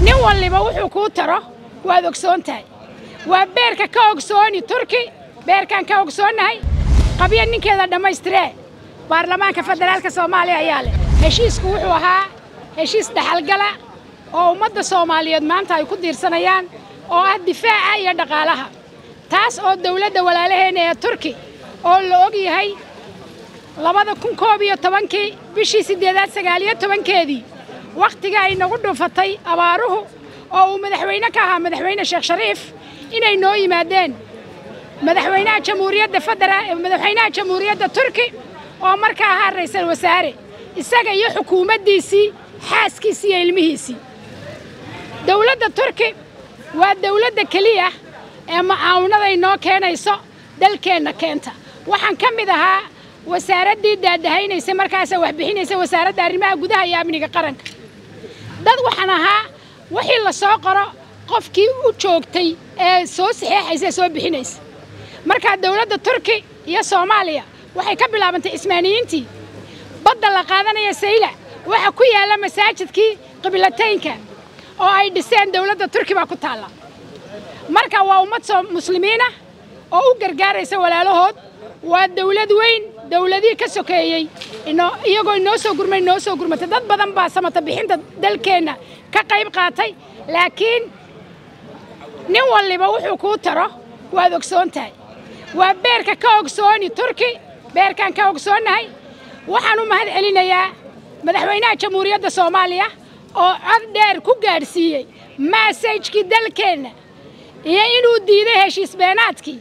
nin walliba wuxuu kuu taro waad ogsoon tahay waa beerka ka ogsooni turki beerkaan ka ogsoonnahay qabya ninkeeda dhammaystiree baarlamaanka federaalka soomaaliya ayaa leh heshiisku wuxuu ahaa heshiis dhaxalgala oo ummadda soomaaliyeed maanta ay ku diirsanayaan oo ah difaaca iyo dhaqaalaha taas oo dawladda walaalaheenna ee turki oo la og yahay labada kun koob iyo tobankii bishii siddeedaad sagaaliyo tobankeedii wakhtiga ay nagu dhufatay abaaruhu oo uu madaxweyne ka ahaa madaxweyne sheekh shariif inay noo yimaadeen madaxweynaha jamhuuriyadda federaal madaxweynaha jamhuuriyadda turki oo markaa ahaa ra'iisul wasaare isaga iyo xukuumaddiisii xaaskiisii iyo ilmihiisii dawladda turki waa dawladda keliya ee macaawinada inoo keenayso dalkeenna keenta waxaan ka mid ahaa wasaaraddii daadahaynaysa markaasa wax bixinaysa wasaaradda arrimaha gudaha iyo amniga qaranka dad waxaan ahaa wixii la soo qoro qofkii u joogtay ee soo saxeexaysa ee soo bixinaysa markaa dawladda turki iyo soomaaliya waxay ka bilaabantay cismaaniyiintii badda la qaadanaya sayla waxa ku yaalla masaajidkii qiblataynka oo ay dhiseen dawladda turki baa ku taalla marka waa ummad muslimiinah oo u gargaaraysa walaalahood waa dawlad weyn dawladihii ka sokeeyey iyagoo inoo soo gurmay inoo soo gurmatay dad badan baa samata bixinta dalkeenna ka qayb qaatay laakiin nin walliba wuxuu kuu taro waad ogsoon tahay waa beerka ka ogsooni turki beerkaan ka ogsoonnahay waxaan u mahad celinayaa madaxweynaha jamhuuriyadda soomaaliya oo cod dheer ku gaadhsiiyey maasajkii dalkeenna iyo inuu diiday heshiis beenaadkii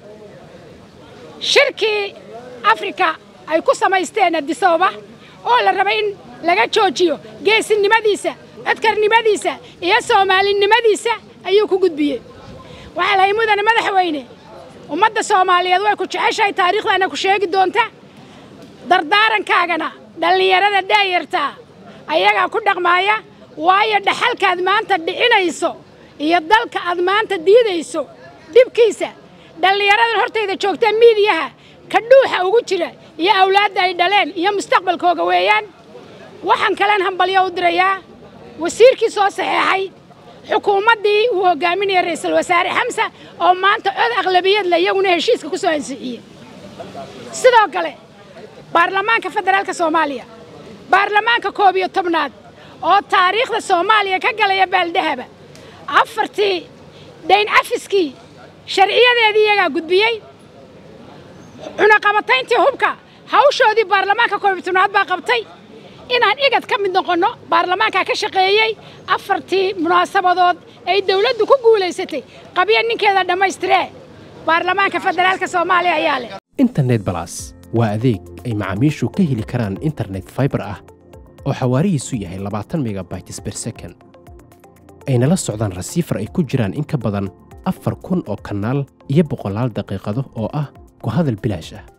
shirkii afrika ay ku samaysteen adisababa oo la rabay in laga joojiyo geesinimadiisa codkarnimadiisa iyo soomaalinimadiisa ayuu ku gudbiyey waxaa lahay mudane madaxweyne ummadda soomaaliyeed way ku jeceshahay taariikhdaana ku sheegi doonta dardaarankaagana dhallinyarada daayartaa ayagaa ku dhaqmaaya waayo dhaxalkaad maanta dhicinayso iyo dalka aad maanta diidayso dhibkiisa dhallinyaradan hortayda joogta miidiyaha ka dhuuxa ugu jira iyo awlaadda ay dhaleen iyo mustaqbalkooga weeyaan waxaan kalen hambalyo u dirayaa wasiirkii soo saxeexay xukuumaddii uu hogaaminaya ra'iisul wasaare xamsa oo maanta cod aqlabiyadle iyaguna heshiiska ku soo ansixiyey sidoo kale baarlamaanka federaalka soomaaliya baarlamaanka koob iyo tobnaad oo taariikhda soomaaliya ka galaya baaldahaba afartii dayn cafiskii sharciyadeedii iyagaa gudbiyey cunaqabatayntii hubka hawshoodii baarlamaanka koob iyo tobnaad baa qabtay inaan igad ka mid noqonno baarlamaankaa ka shaqeeyey afartii munaasabadood ay dawladdu ku guulaysatay qabya ninkeeda dhammaystiree baarlamaanka federaalka soomaaliya ayaa leh internet balas waa adeeg ay macaamiishu ka heli karaan internet faibar ah oo xawaarihiisu yahay labaatan megabytes ber second ayna la socdaan rasiifar ay ku jiraan in ka badan afar kun oo kanaal iyo boqolaal daqiiqado oo ah ku hadal bilaash ah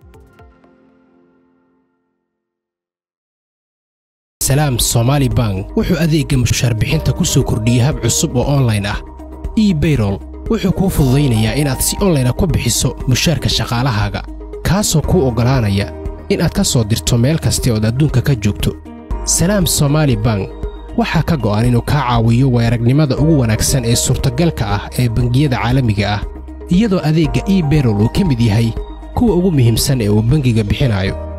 salaam somaali bank wuxuu adeegga mushaar bixinta ku soo kordhiyey hab cusub oo onlayn ah ebayrol wuxuu kuu fududaynayaa inaad si onlayna ku bixiso mushaarka shaqaalahaaga kaasoo kuu oggolaanaya inaad ka soo dirto meel kasta ood adduunka ka joogto salaam somaali bank waxaa ka go'an inuu kaa caawiyo weeragnimada ugu wanaagsan ee suurtagalka ah ee bangiyada caalamiga ah iyadoo adeegga ebayrol uu ka mid yahay kuwa ugu muhiimsan ee uu bangiga bixinayo